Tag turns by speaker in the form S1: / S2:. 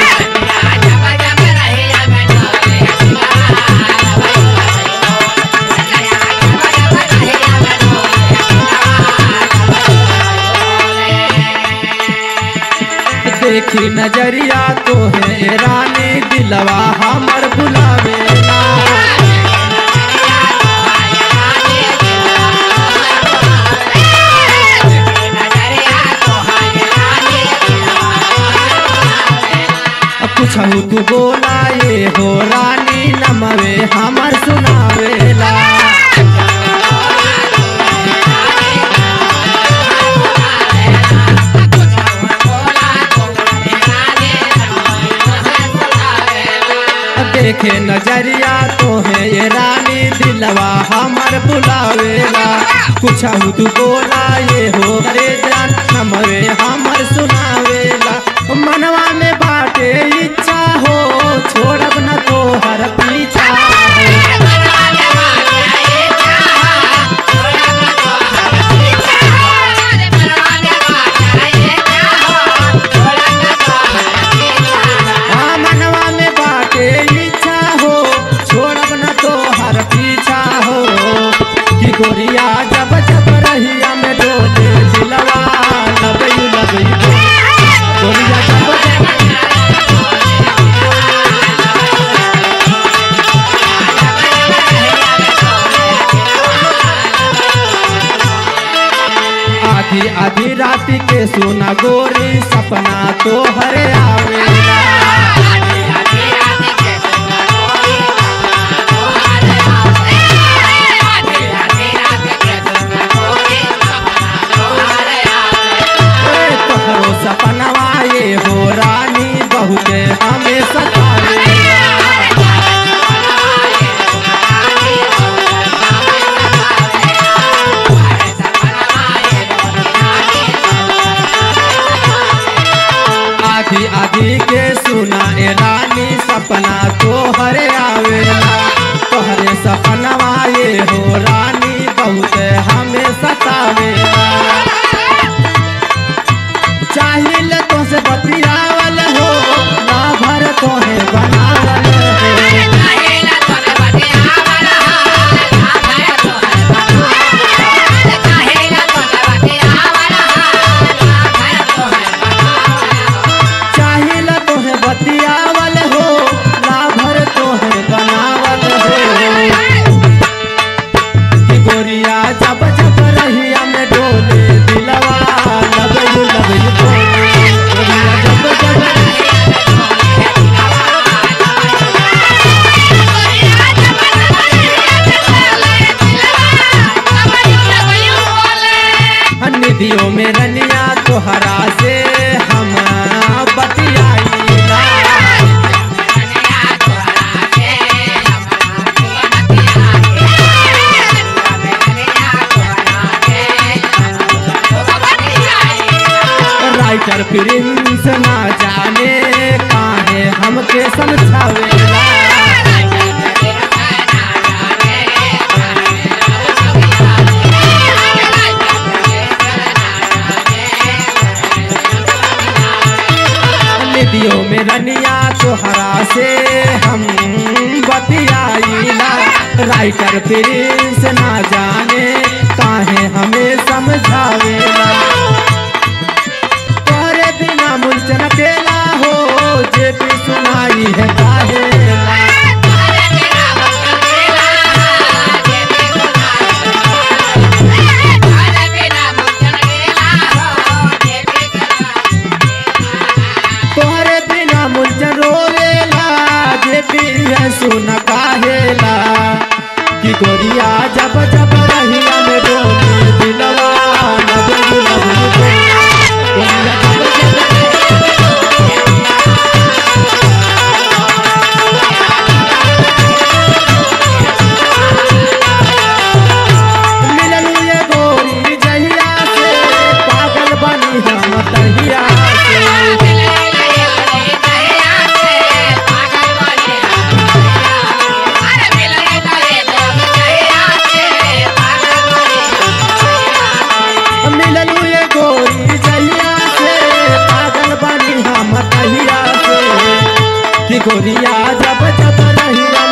S1: देखी नजरिया तो है रानी दिलवा हमर बुलावेला कुछहु तू बोला ये हो रानी नमवे हमर सुनावेला देखे नजरिया तो है ये रानी दिलवा हमर बुलावेला कुछहु तू बोला ये हो रे जान हमरे हमर सुनावेला मनवा में बाटे इच्छा हो छोड़ब न तो हर पीछा हो हाँ, मनवा में बाटे इच्छा हो छोड़ब न तो हर पीछा हो कि गोरिया जब जब रहिया में डोले दिलवा लबई लबई बोले। गोरिया जब जब आधी आधी रात के सोना गोरी सपना तो हरे आवेला ए, तोहरो सपनवा ये हो रानी बहुते हमें सतावेला आधी आधी के सुना ए रानी सपना तो हरे आवेला तोहरे सपनवा ये हो रानी बहुते हमें सतावेला चाहिल तो से बतियावल हो ना भर तो है बनावल हो चाहिल तो है बतियावल हो ना भर तो है बनावल हो कि गोरिया जब जब रहिया में डोले दिलवा लगई लगई बोले गोरिया जब जब निधियों में रनिया तोहरा से हम बतियाईला राइटर प्रिंस ना जाने काहे हमके समझावेला निधियों में रनिया तोहरा से हम बतियाईला राइटर प्रिंस ना जाने काहे हमें समझावेला तोरे बिना मुझसे अकेला हो जे भी सुनाई है काहेला तोहरे बिना मुझे रोवेला जे भी है सुन काहेला कि गोरिया जब जब रहिया में डोले दिलवा लगे लगे गोरिया जब जब रहिया